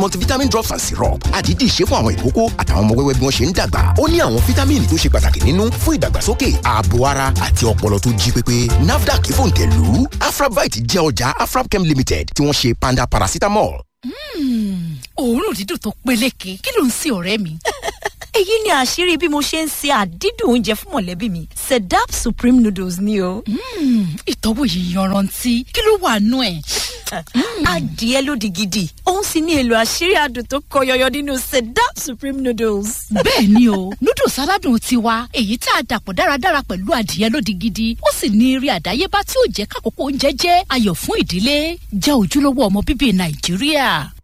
multivitamin drops and syrup àdídì ṣe fún àwọn ìkókó àtàwọn ọmọ wẹ́wẹ́ bí wọ́n ṣe ń dàgbà ó ní àwọn fítámìnì tó ṣe pàtàkì nínú fún ìdàgbàsókè ààbò ara àti ọpọlọ tó jí pépé nafdac fòǹtẹ̀lù afrabite jẹ́ ọjà afrabchem limited tí wọ́n ṣe panda paracetamol. òórùn dídùn tó peléke kí ló ń sin ọ̀rẹ́ mi. èyí ni àṣírí bí mo ṣe ń se àdídùn oúnjẹ fún mọ̀lẹ́bí mi sedap supreme noodles ni o. ìtọ́wò yìí yanrantí kí ló wà nú ẹ̀. adìẹ ló di gidi òun sì ní èlò àṣírí adùn tó kọ yọyọ nínú sedap supreme noodles. bẹ́ẹ̀ ni o noodles aládùn tiwa èyí tá a dàpọ̀ dáradára pẹ̀lú adìẹ lódi gidi ó sì ní eré àdáyébá tí ó jẹ́ kákòókò oúnjẹ jẹ́ ayọ̀ fún ìdílé jẹ́ ojúlówó ọmọ bíbí nàìjíríà.